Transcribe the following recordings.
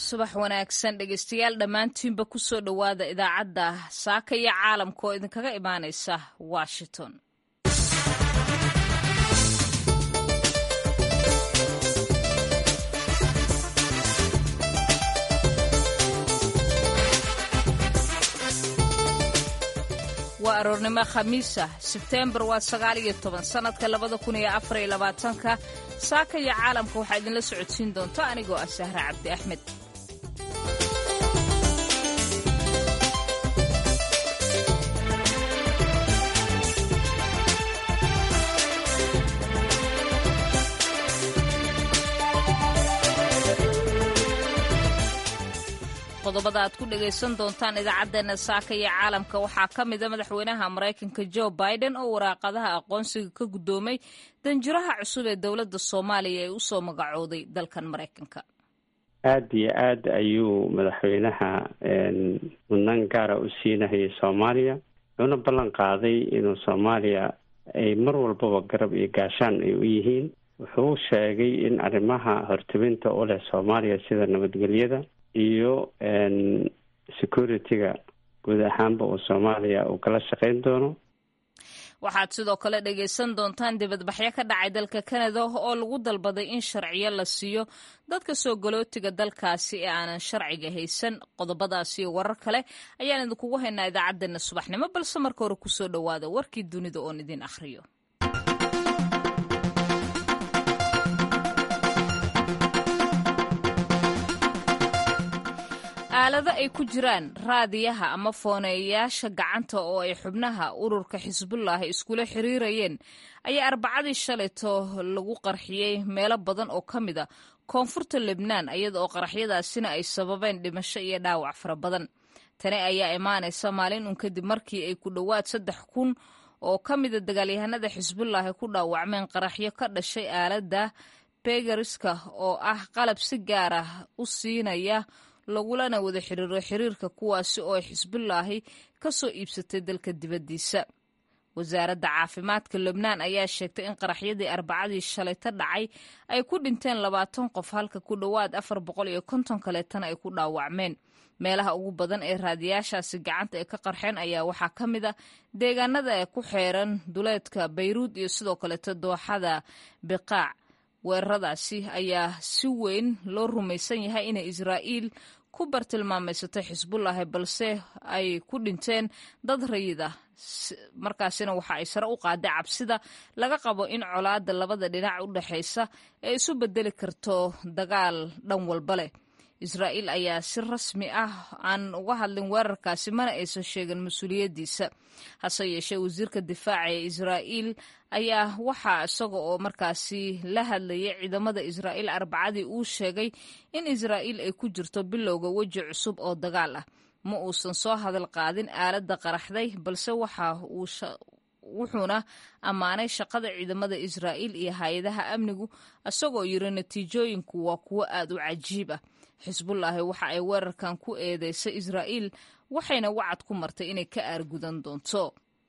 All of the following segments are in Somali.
subax wanaagsan dhegeystayaal dhammaantiinba ku soo dhowaada idaacadda saaka iyo caalamka oo idinkaga imaanaysa washington waa aroornimo khamiisa sebteembar waa sagaal iyo toban sannadka labada kun iyo afar iyo labaatanka saaka iyo caalamka waxaa idinla socodsiin doonta anigoo ah sahre cabdi axmed qodobada aad ku dhegaysan doontaan idaacaddeena saaka iyo caalamka waxaa ka mida madaxweynaha maraykanka jo biden oo waraaqadaha aqoonsiga ka guddoomay danjiraha cusub ee dowladda soomaaliya ee usoo magacooday dalkan maraykanka aada iyo aad ayuu madaxweynaha mudnaan gaara u siinahayay soomaaliya wuxuuna ballan qaaday inuu soomaaliya ay mar walbaba garab iyo gaashaan ay u yihiin wuxuu sheegay in arrimaha hortebinta u leh soomaaliya sida nabadgelyada iyo security-ga guud ahaanba uu soomaaliya uu kala shaqeyn doono waxaad sidoo kale dhegaysan doontaan dibadbaxyo ka dhacay dalka canada oo lagu dalbaday in sharciyo la siiyo dadka soo galootiga dalkaasi ee aanan sharciga haysan qodobadaas iyo warar kale ayaan idinkugu haynaa idaacaddeenna subaxnimo balse marka hore kusoo dhowaada warkii dunida oon idin akhriyo aalado ay ku jiraan raadiyaha ama fooneeyayaasha gacanta oo ay xubnaha ururka xisbullah iskula xiriirayeen ayaa arbacadii shalayto lagu qarxiyey meelo badan oo ka mid a koonfurta lebnaan iyada oo qaraxyadaasina ay sababeen dhimasho iyo dhaawac fara badan tani ayaa imaanaysa maalin un kadib markii ay ku dhowaad saddex kun oo ka mida dagaalyahanada xisbullah ay ku dhaawacmeen qaraxyo ka dhashay aaladda begariska oo ah qalab si gaar ah u siinaya lagulana wada xiriiro xiriirka kuwaasi oo ay xisbullaahi ka soo iibsatay dalka dibaddiisa wasaaradda caafimaadka lebnaan ayaa sheegtay in qaraxyadii arbacadii shalayta dhacay ay ku dhinteen labaatan qof halka ku dhowaad afar boqol iyo konton kaleetana ay ku dhaawacmeen meelaha ugu badan ee raadiyaashaasi gacanta ay ka qarxeen ayaa waxaa ka mid a deegaanada ee ku xeeran duleedka bayruud iyo sidoo kaleeto dooxada biqaac weeraradaasi ayaa si weyn loo rumaysan yahay inay israa'iil ku bartilmaameysatay xisbullaahi balse ay ku dhinteen dad rayid ah markaasina waxa ay sare u qaaday cabsida laga qabo in colaadda labada dhinac u dhexaysa ee isu bedeli karto dagaal dhan walba leh israa'iil ayaa si rasmi ah aan uga hadlin weerarkaasi mana aysan sheegin mas-uuliyaddiisa hase yeeshee wasiirka difaaca ee israa'iil ayaa waxaa isaga oo markaasi la hadlayay ciidamada israa'iil arbacadii uu sheegay in israa'iil ay ku jirto bilowga weji cusub oo dagaal ah ma uusan soo hadal qaadin aaladda qaraxday balse waxa uu wuxuuna ammaanay shaqada ciidamada israa'iil iyo hay-adaha amnigu isagoo yiri natiijooyinku waa kuwo aad u cajiib ah xisbullaahi waxa ay weerarkan ku eedeysay israa'iil waxayna wacad ku martay inay ka aargudan doonto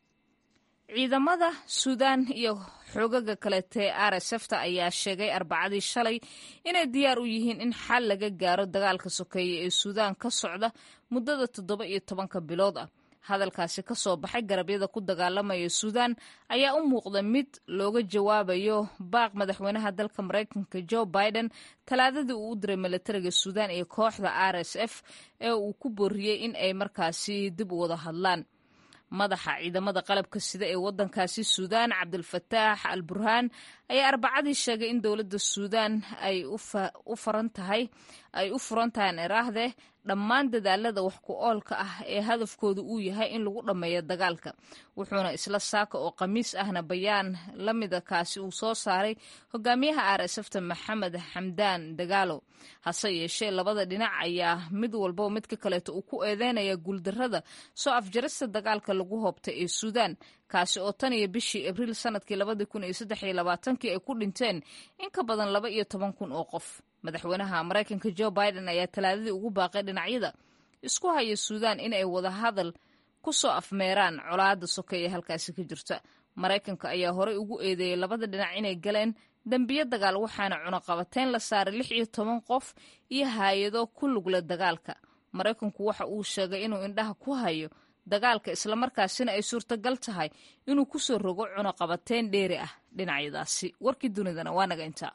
ciidamada suudaan iyo xoogaga kaleete r s fta ayaa sheegay arbacadii shalay inay diyaar u yihiin in xal laga gaaro dagaalka sokeeye ee suudaan ka socda muddada toddoba iyo tobanka bilood ah hadalkaasi ka soo baxay garabyada ku dagaalamaya suudaan ayaa u muuqda mid looga jawaabayo baaq madaxweynaha dalka maraykanka jo biden talaadadii uu u diray milatariga suudaan iyo kooxda r s f ee uu ku booriyey in ay markaasi dib u wada hadlaan madaxa ciidamada qalabka sida ee wadankaasi suudaan cabdilfataax al burhaan ayaa arbacadii sheegay in dowladda suudaan ay u furan tahay ay u furan tahay eraahde dhammaan dadaalada wax ku oolka ah ee hadafkooda uu yahay in lagu dhammeeyo dagaalka wuxuuna isla saaka oo khamiis ahna bayaan la mida kaasi uu soo saaray hogaamiyaha r s fta maxamed xamdaan dagaalo hase yeeshee labada dhinac ayaa mid walbo midka kaleeto uu ku eedeynaya guuldarrada soo afjarista dagaalka lagu hoobtay ee suudaan kaasi oo tan iyo bishii abriil sanadkii labadii kun iyo saddex iyo labaatankii ay ku dhinteen in ka badan laba iyo toban kun oo qof madaxweynaha maraykanka jo biden ayaa talaadadii ugu baaqay dhinacyada isku haya suudaan in ay wada hadal ku soo afmeeraan colaadda soke ee halkaasi ka jirta maraykanka ayaa horey ugu eedeeyey labada dhinac inay galeen dembiyo dagaal waxaana cunaqabateyn la saaray lix iyo toban qof iyo haayado ku lugla dagaalka maraykanku waxa uu sheegay inuu indhaha ku hayo dagaalka islamarkaasina ay suurtagal tahay inuu ku soo rogo cunaqabateyn dheeri ah dhinacyadaasi warkii dunidana waa naga intaa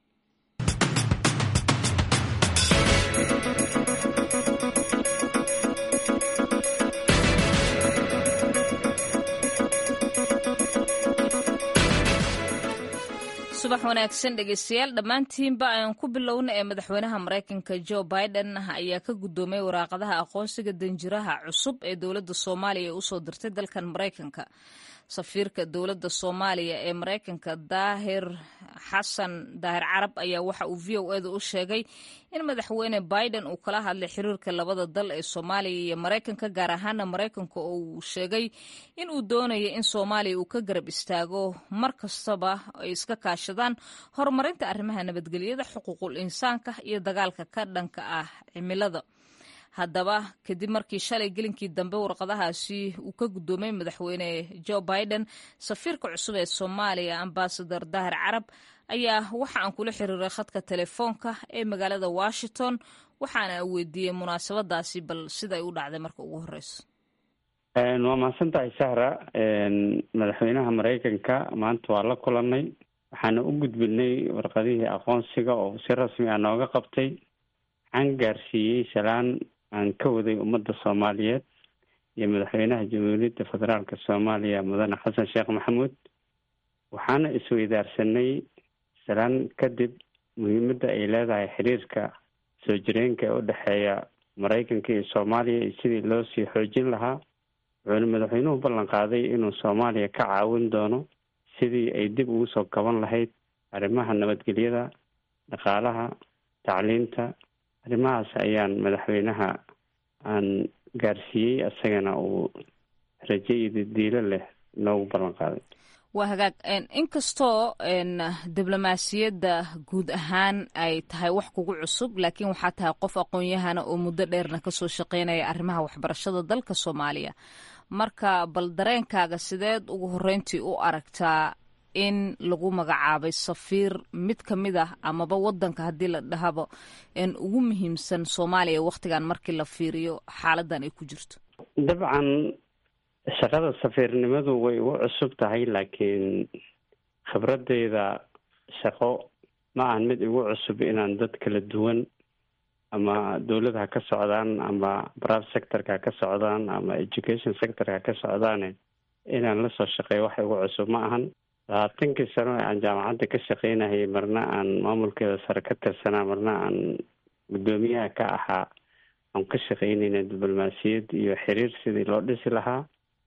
subax wanaagsan dhegeystayaal dhammaantiinba ayaan ku bilowna ee madaxweynaha maraykanka jo biden ayaa ka guddoomay waraaqadaha aqoonsiga danjiraha cusub ee dowladda soomaaliya ee usoo dirtay dalkan maraykanka safiirka dowladda soomaaliya ee maraykanka daahir xasan daahir carab ayaa waxa uu v o eda u sheegay in madaxweyne biden uu kala hadlay xiriirka labada dal ee soomaaliya iyo maraykanka gaar ahaana maraykanka oo uu sheegay in uu doonaya in soomaaliya uu ka garab istaago mar kastaba ay iska kaashadaan horumarinta arrimaha nabadgelyada xuquuqul insaanka iyo dagaalka ka dhanka ah cimilada haddaba kadib markii shalay gelinkii dambe warqadahaasi uu ka guddoomay madaxweyne jo biden safiirka cusub ee soomaaliya ambasador daahir carab ayaa waxa aan kula xiriiray khadka telefoonka ee magaalada washington waxaana weydiiyey munaasabadaasi bal siday u dhacday marka ugu horeyso waa mahadsan tahay sahra madaxweynaha maraykanka maanta waa la kulanay waxaana u gudbinay warqadihii aqoonsiga oo si rasmi ah nooga qabtay waxaan gaarsiiyey salaan aan ka waday ummadda soomaaliyeed iyo madaxweynaha jamhuuriyadda federaalka soomaaliya mudane xasan sheekh maxamuud waxaana isweydaarsanay salaan kadib muhiimadda ay leedahay xiriirka soo jireenka ee u dhexeeya maraykanka iyo soomaaliya iyo sidii loo sii xoojin lahaa wuxuuna madaxweynuhu ballan qaaday inuu soomaaliya ka caawin doono sidii ay dib ugu soo kaban lahayd arrimaha nabadgelyada dhaqaalaha tacliinta arrimahaas ayaan madaxweynaha aan gaarsiiyey isagana uu raje iyo diilo leh noogu ballan qaaday waa hagaag inkastoo diblomaasiyadda guud ahaan ay tahay wax kugu cusub laakiin waxaa tahay qof aqoon-yahana oo muddo dheerna kasoo shaqeynaya arrimaha waxbarashada dalka soomaaliya marka bal dareenkaaga sideed ugu horreyntii u aragtaa in lagu magacaabay safiir mid ka mid ah amaba wadanka haddii la dhahaba ugu muhiimsan soomaaliya wakhtigan markii la fiiriyo xaaladan ay ku jirto dabcan shaqada safiirnimadu way ugu cusub tahay laakiin khibradeyda shaqo ma ahan mid igu cusub inaan dad kala duwan ama dowlad ha ka socdaan ama brave sectorka ha ka socdaan ama education sectorka ha ka socdaane inaan lasoo shaqeeyo wax igu cusub ma ahan labaatankii sano ee aan jaamacadda ka shaqeynahayay marna aan maamulkeeda sare ka tirsanaa marna aan guddoomiyaha ka ahaa aan ka shaqeynayna diblomaasiyad iyo xiriir sidii loo dhisi lahaa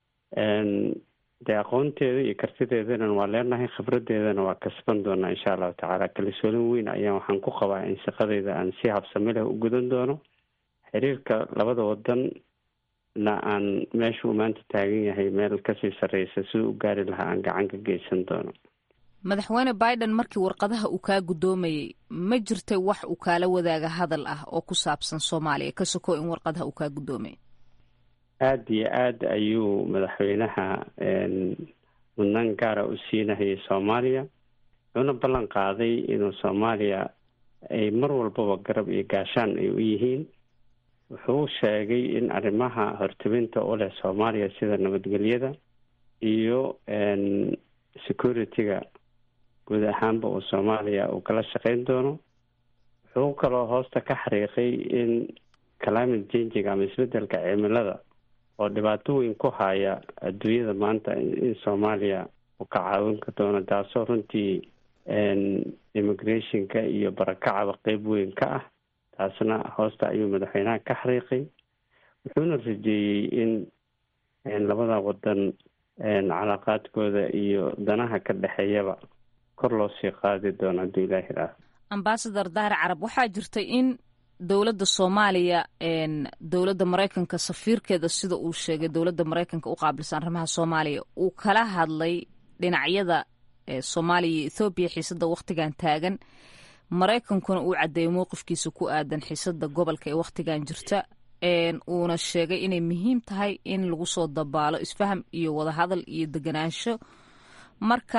dee aqoonteeda iyo kartideedana waa leenahay khibradeedana waa kasban doonaa insha allahu tacaala kalisoolin weyn ayaan waxaan ku qabaa in shaqadeyda aan si habsami leh u gudan doono xiriirka labada wadan na aan meeshuu maanta taagan yahay meel kasii sarreysa siduu u gaari lahaa aan gacan ka geysan doono madaxweyne biden markii warqadaha uu kaa guddoomayay ma jirtay wax uu kaala wadaaga hadal ah oo ku saabsan soomaaliya ka soko in warqadaha uu kaa guddoomayay aada iyo aada ayuu madaxweynaha mudnaan gaara u siinahayay soomaaliya wuxuuna ballan qaaday inuu soomaaliya ay mar walbaba garab iyo gaashaan ay u yihiin wuxuu sheegay in arrimaha hortebinta u leh soomaaliya sida nabadgelyada iyo security-ga guud ahaanba uu soomaaliya uu kala shaqeyn doono wuxuu kaloo hoosta ka xariiqay in climate changiga ama isbedelka cimilada oo dhibaato weyn ku haya adduunyada maanta in soomaaliya uu ka caawin ka doono taasoo runtii immigrationka iyo barakacaba qeyb weyn ka ah taasna hoosta ayuu madaxweynaha ka xariiqay wuxuuna rajeeyey in labada wadan calaaqaadkooda iyo danaha ka dhexeeyaba kor loo sii qaadi doono hadduu ilaahi raaho ambasador dahir carab waxaa jirtay in dowladda soomaaliya dowladda maraykanka safiirkeeda sida uu sheegay dowladda maraykanka u qaabilsan arrimaha soomaaliya uu kala hadlay dhinacyada soomaaliya iyo ethoobiya xiisada wakhtigan taagan maraykankuna uu caddeeyay mowqifkiisa ku aadan xiisada gobolka ee wakhtigan jirta uuna sheegay inay muhiim tahay in lagu soo dabaalo isfaham iyo wadahadal iyo deganaansho marka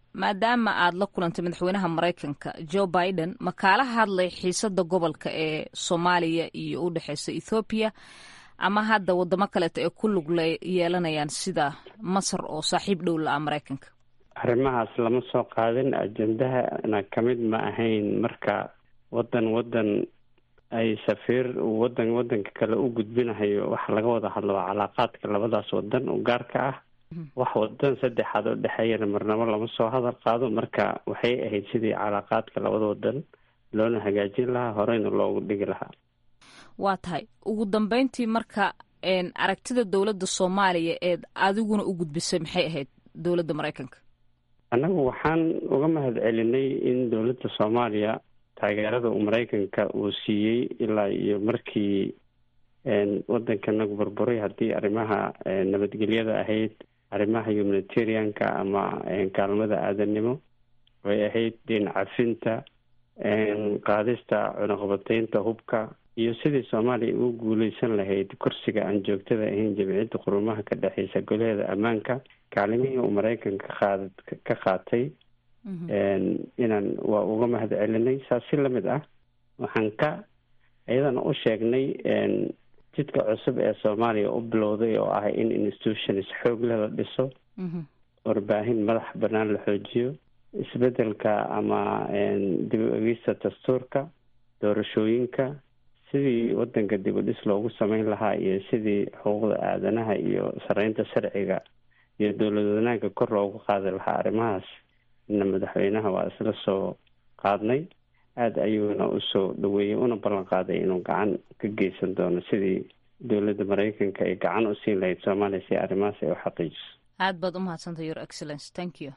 maadaama aad la kulantay madaxweynaha maraykanka joe biden ma kaala hadlay xiisada gobolka ee soomaaliya iyo u dhexeysa ethoobiya ama hadda wadamo kaleeto ay ku lug yeelanayaan sida masar oo saaxiib dhow la-a maraykanka arrimahaas lama soo qaadin ajendahana kamid ma ahayn marka wadan wadan ay safiir wadan wadanka kale u gudbinahayo waxa laga wada hadlo waa calaaqaadka labadaas wadan u gaarka ah wax wadan saddexaad oo dhexeeyana marnabo lama soo hadal qaado marka waxay ahayd sidii calaaqaadka labada wadan loona hagaajin lahaa horeyna loogu dhigi lahaa waa tahay ugu dambeyntii marka aragtida dowladda soomaaliya eed adiguna u gudbisay maxay ahayd dowladda maraykanka annagu waxaan uga mahad celinay in dowladda soomaaliya taageerada uu maraykanka uu siiyey ilaa iyo markii wadankanagu burburay haddii arrimaha nabadgelyada ahayd arrimaha humanitarianka ama kaalmada aadanimo way ahayd dhinac cafinta qaadista cunaqabateynta hubka iyo sidii soomaaliya ugu guuleysan lahayd kursiga aan joogtada ahayn jamciyadda qurumaha ka dhexeysa golaheeda ammaanka kaalimihii uu maraykanka qaad ka qaatay inaan waa uga mahad celinay saas si lamid ah waxaan ka iyadana u sheegnay jidka cusub ee soomaaliya u bilowday oo ah in institutions xoog leh la dhiso warbaahin madax banaan la xoojiyo isbedelka ama dib u egista dastuurka doorashooyinka sidii wadanka dib u dhis loogu sameyn lahaa iyo sidii xuquuqda aadanaha iyo sareynta sharciga iyo dowlad wanaagga kor loogu qaadi lahaa arrimahaas ina madaxweynaha waa isla soo qaadnay aada ayuuna usoo dhaweeyey una ballan qaaday inuu gacan ka geysan doono sidii dowladda maraykanka ay gacan u siin lahayd soomaaliya si arrimahaas ay u xaqiijiso aad baad u mahadsantay your excellence thank you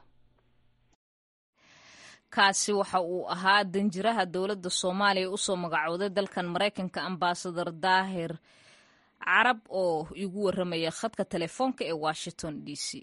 kaasi waxa uu ahaa danjiraha dowladda soomaaliya usoo magacooday dalkan maraykanka ambasador daahir carab oo igu waramaya khadka telefoonka ee washington d c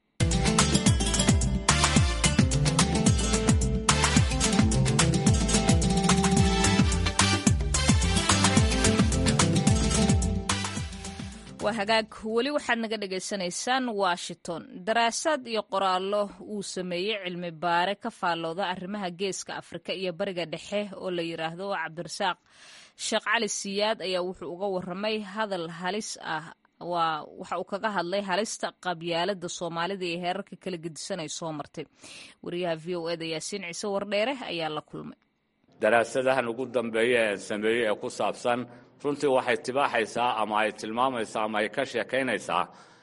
waa hagaag weli waxaad naga dhagaysanaysaan washington daraasaad iyo qoraallo uu sameeyey cilmi baare ka faallooda arrimaha geeska afrika iyo bariga dhexe oo la yidhaahdo cabdirasaaq sheekh cali siyaad ayaa wuxuu uga waramay hadal halis ah waa waxa uu kaga hadlay halista qabyaalada soomaalida iyo heerarka kala gedisanay soo martay wariyaha v o eda yaasiin ciise wardheere ayaa la kulmay daraasadahan ugu dambeeya ee sameeyey ee ku saabsan runtii waxay tibaaxaysaa ama ay tilmaamaysaa ama ay ka sheekaynaysaa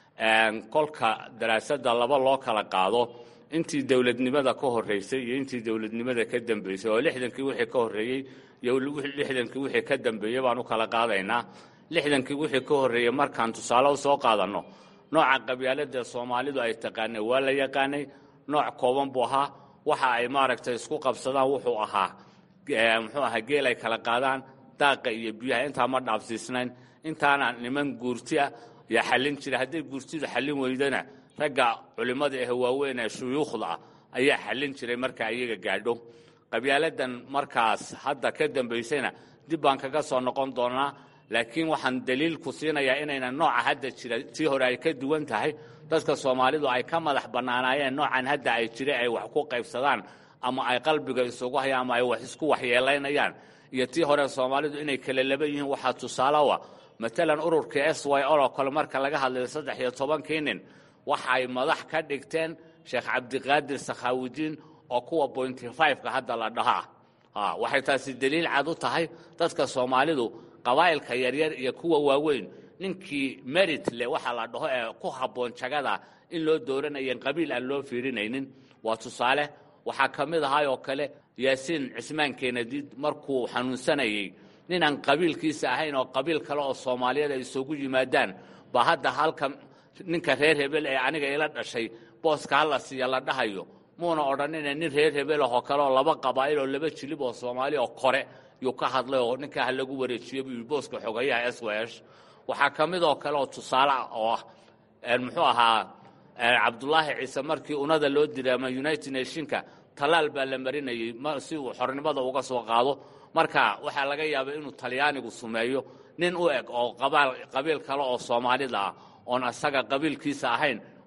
kolka daraasadda laba loo kala qaado intii dowladnimada ka horreysay iyo intii dowladnimada ka dambeysay oo lixdankii wixii ka horreeyey iyo lixdankii wixii ka dambeeyey baan u kala qaadaynaa lixdankii wixii ka horreeyey markaan tusaale u soo qaadanno nooca qabyaalada soomaalidu ay taqaanay waa la yaqaanay nooc kooban buu ahaa waxa ay maaragtay isku qabsadaan wuxuu ahaa muxuu ahaa geel ay kala qaadaan daaqa iyo biyaha intaa ma dhaafsiisnayn intaana niman guurti ah yaa xallin jira hadday guurtidu xallin weydana ragga culimmada ah waaweyn ee shuyuukhda ah ayaa xallin jiray marka iyaga gaadho qabyaaladan markaas hadda ka dambaysayna dib baan kaga soo noqon doonaa laakiin waxaan daliil ku siinayaa inayna nooca hadda jira tii hore ay ka duwan tahay dadka soomaalidu ay ka madax bannaanaayeen noocan hadda ay jira ay wax ku qaybsadaan ama ay qalbiga isugu hayaan ama ay wax isku waxyeelaynayaan iyo tii hore soomaalidu inay kala laba yihiin waxaa tusaalowa matalan ururka s y o oo kale marka laga hadlayo saddex iyo tobankii nin waxay madax ka dhigteen sheekh cabdiqaadir sakhaawidiin oo kuwa bointy fiveka hadda la dhaha ah waxay taasi daliil cad u tahay dadka soomaalidu qabaa'ilka yaryar iyo kuwa waaweyn ninkii merit leh waxaa la dhaho ee ku habboon jagada in loo dooranayan qabiil aan loo fiirinaynin waa tusaale waxaa ka mid ahay oo kale yaasiin cismaan keenadiid markuu xanuunsanayey ninaan qabiilkiisa ahayn oo qabiil kale oo soomaaliyeed ay isugu yimaadaan ba hadda halka ninka reer hebel ee aniga ila dhashay booska hala siiya la dhahayo muuna odhanina nin reer hebelahoo kale oo laba qabaa'il oo laba jilib oo soomaali oo kore yuu ka hadlay oo ninkaa ha lagu wareejiyo buu yidhi booska xogayaha s w s waxaa ka mid oo kale oo tusaale ah oo ah muxuu ahaa cabdulaahi ciise markii unada loo diray ama united nationka tallaal baa la marinayey si uu xornimada uga soo qaado marka waxaa laga yaabay inuu talyaanigu sumeeyo nin u eg oo qabiil kale oo soomaalida ah oon asaga qabiilkiisa ahayn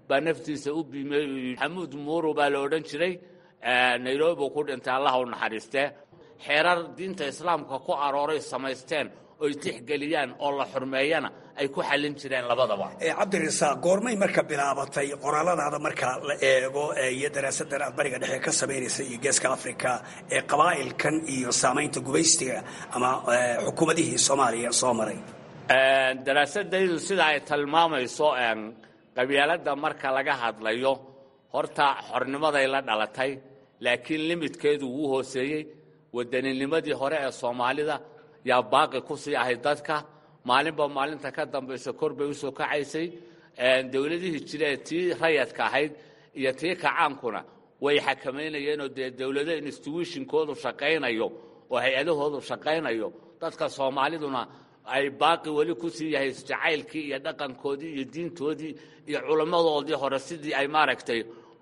baa naftiisa u biimey uu yidhi xamuud muuru baa la odhan jiray nairobi uu ku dhintay allaha u naxariistee xeerar diinta islaamka ku arooray samaysteen oy tixgeliyaan oo la xurmeeyana ay ku xallin jireen labadaba cabdirasaaq goormay marka bilaabatay qoraaladaada marka la eego iyo daraasadan aad bariga dhexe ka samaynaysa iyo geeska africa ee qabaa'ilkan iyo saamaynta gubaystiga ama xukuumadihii soomaaliya soo maray daraasadaydu sida ay tilmaamayso qabyaaladda marka laga hadlayo horta xornimaday la dhalatay laakiin limidkeedu wuu hooseeyey waddaninimadii hore ee soomaalida yaa baaqi ku sii ahayd dadka maalinba maalinta ka dambaysa kor bay usoo kacaysay dowladihii jire ee tii rayadka ahayd iyo tii kacaankuna way xakamaynayeenoo dee dowlado instituutionkoodu shaqaynayo oo hay-adahoodu shaqaynayo dadka soomaaliduna ay baaqi weli ku sii yahay jacaylkii iyo dhaqankoodii iyo diintoodii iyo culammadoodii hore sidii ay maaragtay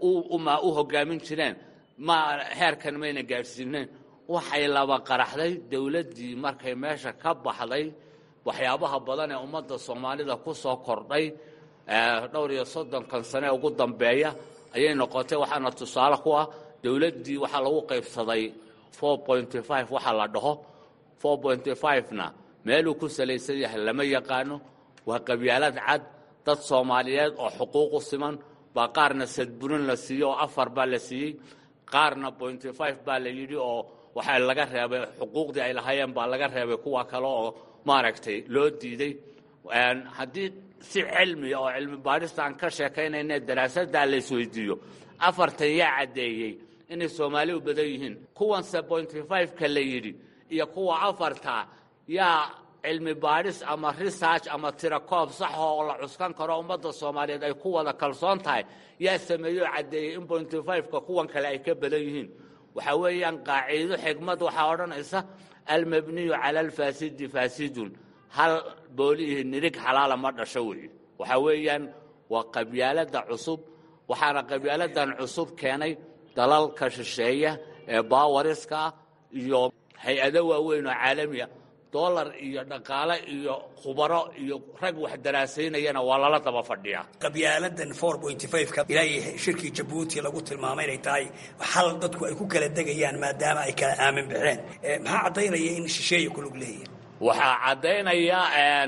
u hogaamin jireen ma heerkan mayna gaadhsiineen waxay laba qaraxday dowladdii markay meesha ka baxday waxyaabaha badan ee ummadda soomaalida ku soo kordhay dhowr iyo soddonkan sane ugu dambeeya ayay noqotay waxaana tusaale ku ah dowladdii waxaa lagu qaybsaday four pointy five waxa la dhaho four pointy five-na meeluu ku salaysan yahay lama yaqaano waa qabyaalad cad dad soomaaliyeed oo xuquuqu siman baa qaarna sadburin la siiyey oo afar baa la siiyey qaarna pointy five baa la yidhi oo waxaa laga reebay xuquuqdii ay lahaayeen baa laga reebay kuwa kale oo maaragtay loo diiday haddii si cilmiya oo cilmi baadhista aan ka sheekaynayne daraasaddaa la isweydiiyo afartan yaa caddeeyey inay soomaali u badan yihiin kuwanse pointy five-ka la yidhi iyo kuwa afarta yaa cilmi baadhis ama research ama tirakoob saxa oo la cuskan karo ummadda soomaaliyeed ay ku wada kalsoon tahay yaa sameeyey oo caddeeyey in pointy five-ka kuwan kale ay ka badan yihiin waxaa weeyaan qaaciido xigmad waxaa odhanaysa almabniyu cala alfaasidi faasidun hal booliihi nirig xalaala ma dhasho weeye waxaa weeyaan waa qabyaaladda cusub waxaana qabyaaladan cusub keenay dalalka shisheeya ee baawariska iyo hay-ado waaweyn oo caalamiya dolar iyo dhaqaale iyo khubaro iyo rag wax daraasaynayana waa lala daba fadhiyaa qabyaaladan four pointy five-ka ilaahay shirkii jabuuti lagu tilmaamay inay tahay xal dadku ay ku kala degayaan maadaama ay kala aamin baxeen maxaa caddaynaya in shisheeya ku lug leeyihin waxaa caddaynaya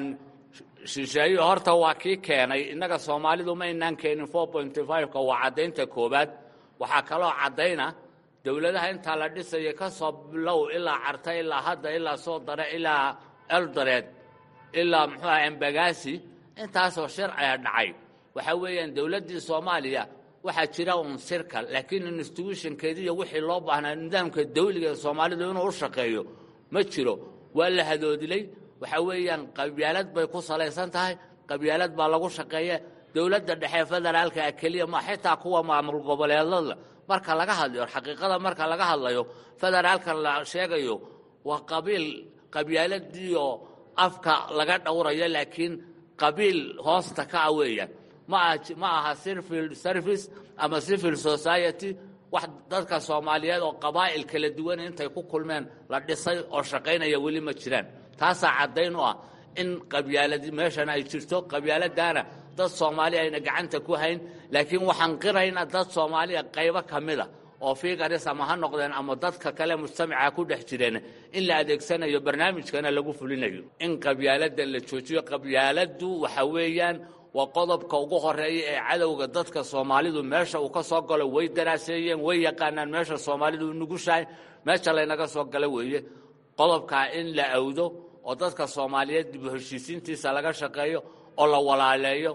shisheeyo horta waa kii keenay innaga soomaalidu ma inaan keenin four pointy five-ka waa caddaynta koowaad waxaa kaloo caddayna dowladaha intaa la dhisaya ka soo bilow ilaa carta ilaa hadda ilaa soo dare ilaa eldoreed ilaa muxuu aha embagasi intaasoo sharciga dhacay waxaa weeyaan dowladdii soomaaliya waxaa jira un sirkal laakiin institutionkeediiyo wixii loo baahnaa nidaamka dawliga ee soomaalidu inuu u shaqeeyo ma jiro waa la hadoodilay waxaa weeyaan qabyaalad bay ku salaysan tahay qabyaalad baa lagu shaqeeya dowladda dhexe federaalka keliya ma xitaa kuwa maamul goboleedada marka laga hadlayo xaqiiqada marka laga hadlayo federaalka la sheegayo waa qabiil qabyaaladiioo afka laga dhowrayo laakiin qabiil hoosta ka ah weeyaan ma aha civil service ama civil society wax dadka soomaaliyeed oo qabaa'il kala duwan intay ku kulmeen la dhisay oo shaqaynaya weli ma jiraan taasaa caddayn u ah in qabyaaladi meeshan ay jirto qabyaaladaana dad soomaali ayna gacanta ku hayn laakiin waxaan qiraynaa dad soomaaliya qaybo ka mida oo figaris ama ha noqdeen ama dadka kale mujtamaca ku dhex jireen in la adeegsanayo barnaamijkana lagu fulinayo in qabyaalada la joojiyo qabyaaladdu waxa weeyaan waa qodobka ugu horeeya ee cadowga dadka soomaalidu meesha uu ka soo galo way daraaseeyeen way yaqaanaan meesha soomaalidu nugushahay meesha laynaga soo galo weeye qodobkaa in la awdo oo dadka soomaaliyeed dib u heshiisiintiisa laga shaqeeyo oo la walaaleeyo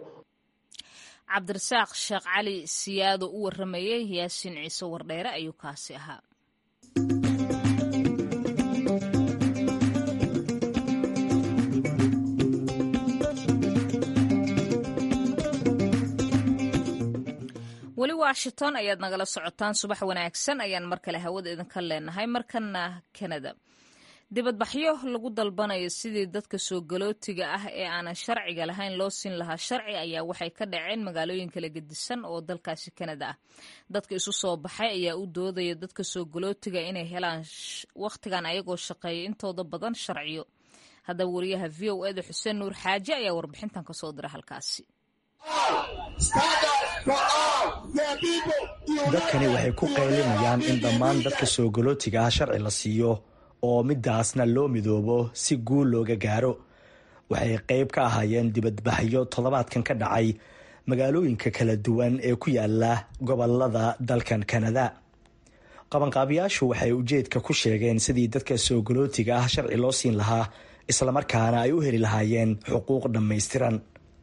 cabdirasaaq sheekh cali siyaado u warramayey yaasiin ciise wardheere ayuu kaasi ahaa weli washington ayaad nagala socotaan subax wanaagsan ayaan mar kale hawada idinka leenahay markana kanada dibadbaxyo lagu dalbanayo sidii dadka soo galootiga ah ee aanan sharciga lahayn loo siin lahaa sharci ayaa waxay ka dhaceen magaalooyin kala gedisan oo dalkaasi kanada ah dadka isu soo baxay ayaa u doodaya dadka soo galootiga inay helaan wakhtigan ayagoo shaqeeya intooda badan sharciyo haddaba wariyaha v o eda xuseen nuur xaaje ayaa warbixintan kasoo dira halkaasi dadkani waxay ku qaylinayaan in dhammaan dadka soo galootiga ah sharci la siiyo oo midaasna loo midoobo si guul looga gaaro waxay qayb ka ahaayeen dibadbaxyo toddobaadkan ka dhacay magaalooyinka kala duwan ee ku yaala gobolada dalkan kanada qabanqaabiyaashu waxay ujeedka ku sheegeen sidii dadka soo galootiga ah sharci loo siin lahaa islamarkaana ay u heli lahaayeen xuquuq dhammaystiran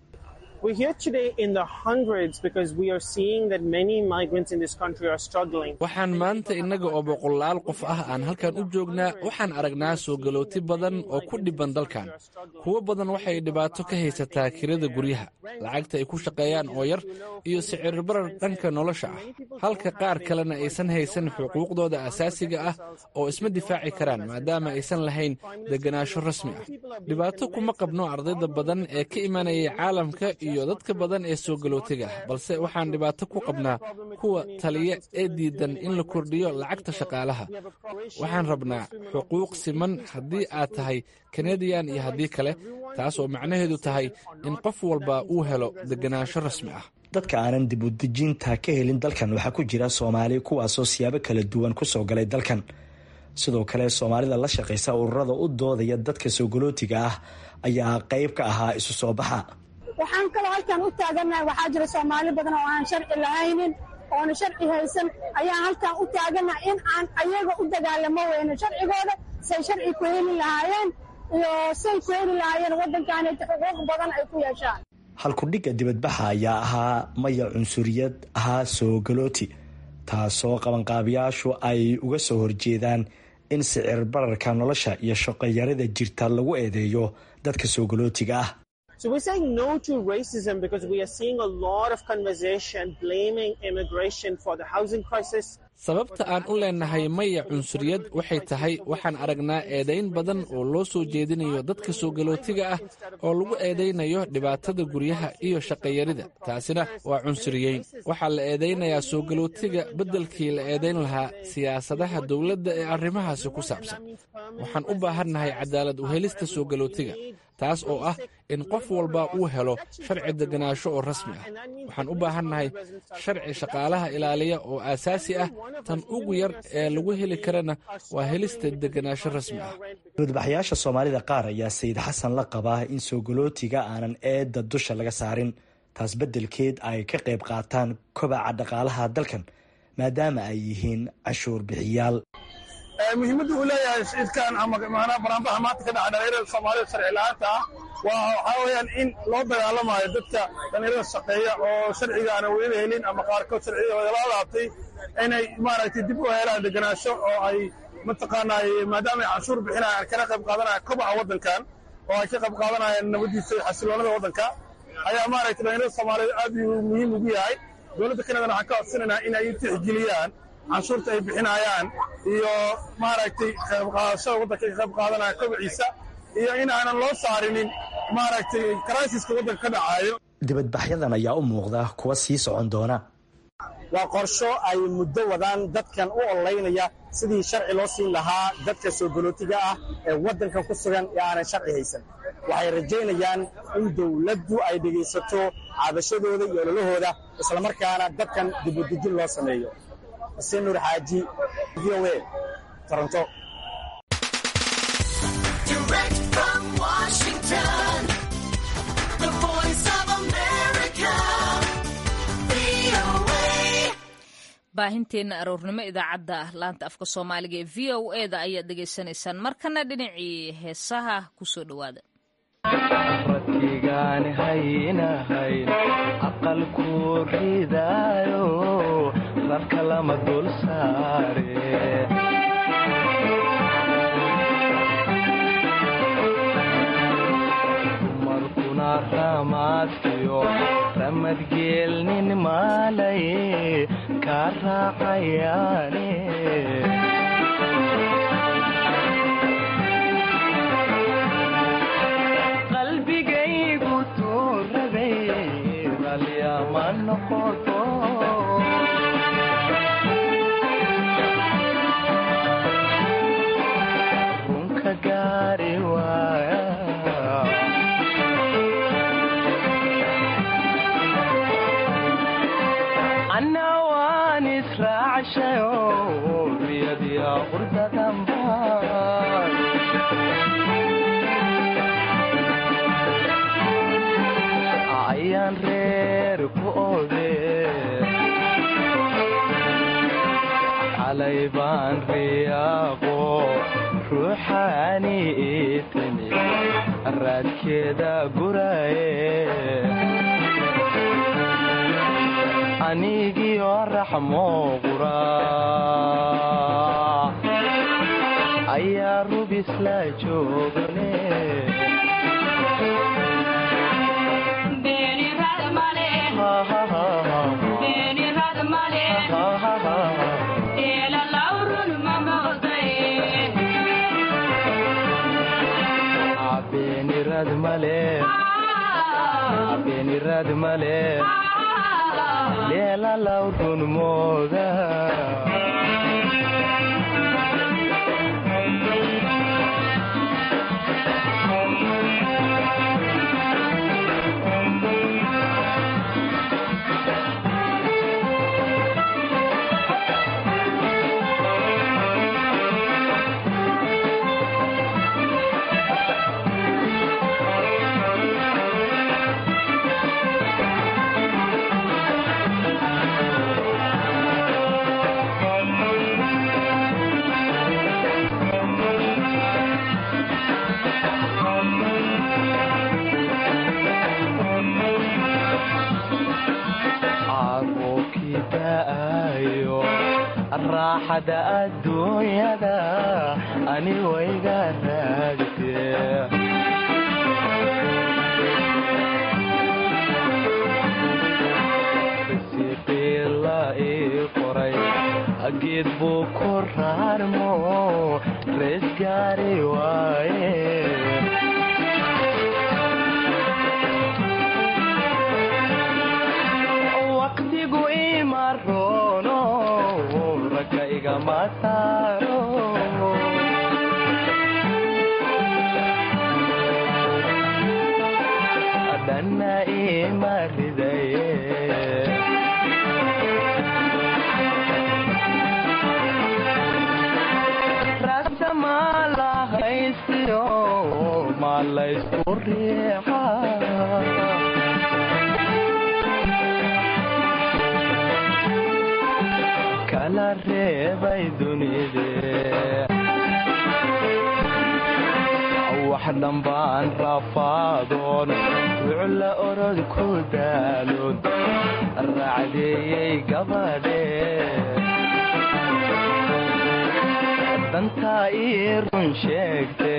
waxaan maanta innaga oo boqolaal qof ah aan halkan u joognaa waxaan aragnaa soo galooti badan oo ku dhibban dalkan kuwo badan waxay dhibaato ka haysataa kirada guryaha lacagta ay ku shaqeeyaan oo yar iyo sicirbarar dhanka nolosha ah halka qaar kalena aysan haysan xuquuqdooda asaasiga ah oo isma difaaci karaan maadaama aysan lahayn deganaansho rasmi ah dhibaato kuma qabno ardayda badan ee ka imanayay caalamka iyo dadka badan ee soo galootiga ah balse waxaan dhibaato ku qabnaa kuwa taliya ee diidan in la kordhiyo lacagta shaqaalaha waxaan rabnaa xuquuq siman haddii aad tahay kanadiyan iyo haddii kale taas oo macnaheedu tahay in qof walba uu helo deganaansho rasmi ah dadka aanan dib u dejinta ka helin dalkan waxaa ku jira soomaali kuwaasoo siyaabo kala duwan ku soo galay dalkan sidoo kale soomaalida la shaqaysa ururada u doodaya dadka soo galootiga ah ayaa qayb ka ahaa isu soo baxa waxaan kaloo halkan u taagannahay waxaa jira soomaali badan oo aan sharci lahaynin oona sharci haysan ayaan halkan u taagannahay in aan ayaga u dagaalamo weyno sharcigooda say sharci ku heli lahaayeen iyo say ku heli lahaayeen waddankaanayta xuquuq badan ay ku yeeshaan halkudhigga dibadbaxa ayaa ahaa maya cunsuriyad ahaa soo galooti taasoo qabanqaabiyaashu ay uga soo horjeedaan in sicir bararka nolosha iyo shaqoyarida jirta lagu eedeeyo dadka soo galootiga ah sababta aan u leenahay maya cunsuriyad waxay tahay waxaan aragnaa eedayn badan oo loo soo jeedinayo dadka soo galootiga ah oo lagu eedaynayo dhibaatada guryaha iyo shaqayarida taasina waa cunsuriyeyn waxaa la eedaynayaa soo galootiga beddelkii la eedayn lahaa siyaasadaha dowladda ee arrimahaasi ku saabsan waxaan u baahannahay cadaalad u helista soo galootiga taas oo ah in qof walba uu helo sharci deganaansho oo rasmi ah waxaan u baahannahay sharci shaqaalaha ilaaliya oo aasaasi ah tan ugu yar ee lagu heli karana waa helista deganaansho rasmi ah dibadbaxyaasha soomaalida qaar ayaa sayid xasan la qabaa in soo galootiga aanan eedda dusha laga saarin taas beddelkeed ay ka qayb qaataan kobaca dhaqaalaha dalkan maadaama ay yihiin cashuur bixiyaal muhiimadda uu leeyahay shidkan ama maanaa banaanbaxa maanta ka dhaca dhalinyarada soomaalida sharci la-aanta ah waa waxaa weeyaan in loo dagaalamayo dadka dhalinyarada shaqeeya oo sharciga aanan weliba helin ama qaarkood sharciyadooda la laabtay inay maaragtay dib u helaan deganaansho oo ay mataqaanaa maadaama ay canshuur bixinayaan kana qayb qaadanayaan kobaca waddankan oo ay ka qayb qaadanayaan nabadiisa iyo xasiloonada waddanka ayaa maaragtay dhalinyarada soomaaliyed aad uu muhiim ugu yahay dowladda kanadana waxaan ka codsanaynaa in ay tixgeliyaan canshuurta ay bixinayaan iyo maaragtay qayb qaadashada waddanka ay qayb qaadanaya kobiciisa iyo in aanan loo saarinin maaragtay karaasiska waddanka ka dhacaayo dibadbaxyadan ayaa u muuqda kuwa sii socon doona waa qorsho ay muddo wadaan dadkan u ololeynaya sidii sharci loo siin lahaa dadka soo galootiga ah ee waddankan ku sugan ee aanan sharci haysan waxay rajaynayaan in dowladdu ay dhegaysato caabashadooda iyo ololahooda islamarkaana dadkan dibudejin loo sameeyo xuseen nuur xaaji v o a toronto baahinteena aroornimo idaacadda laanta afka soomaaliga ee v o e da ayaad dhegaysanaysaan markana dhinacii heesaha kusoo dhowaada radkigaan haynahayn aqalku ridaayo rarka lama dul saare dumarkuna ramaadkiyo ramadgeelnin maalay kaa raacayaane qalbigaygu tuurabay ralyama noqoto runka gaari waaya rayshayo riyadiya qurdadanba ayaan reer ku ode xalay baan riyaaqo ruuxaani ii timi raadkeeda guraye anigiyo raxmo qura ayaa rubisla joogane beenirad male beenirad male leelalaw run mooda caruurkii da'ayo raaxada adduunyada ani wayga raagtee risiqiila ii qoray geed buu ku raarmo rees gaari waaye waqtigu ima roono ragga igama saaro dhanna ima ridaye rasa ma lahaysiyo ma laysku riixa kala reebay dunide wax dhambaan rafaadoon wucla orod ku daaloon raacdeeyey gabadhe dantaa ii run sheegte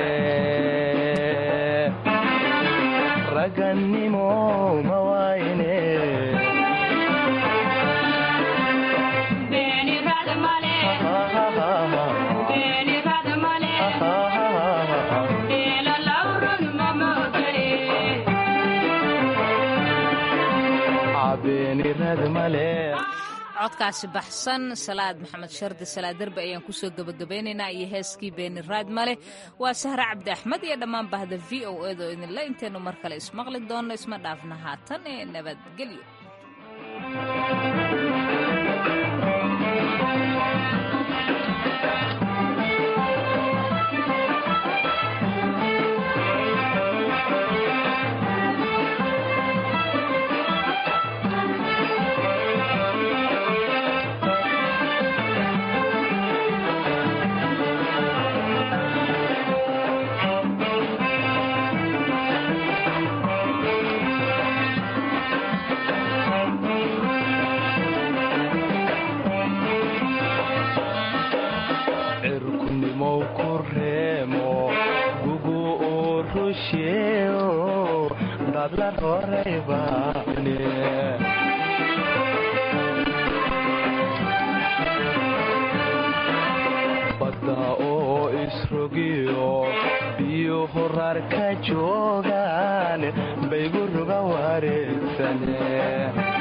ragannimo ma wayne codkaasi baxsan salaad maxamed shardi salaad derbe ayaan kusoo gebagabeynaynaa iyo heeskii beeni raad male waa sahre cabdi axmed iyo dhammaan bahda v o edo idinle intaynu mar kale ismaqli doonno isma dhaafna haatan ee nabadgelyo cirkunimow ku reemo gugu uu rusheeo dadla roray baane badda oo isrogiyo biyo horaar ka joogaan baygu ruga wareegsane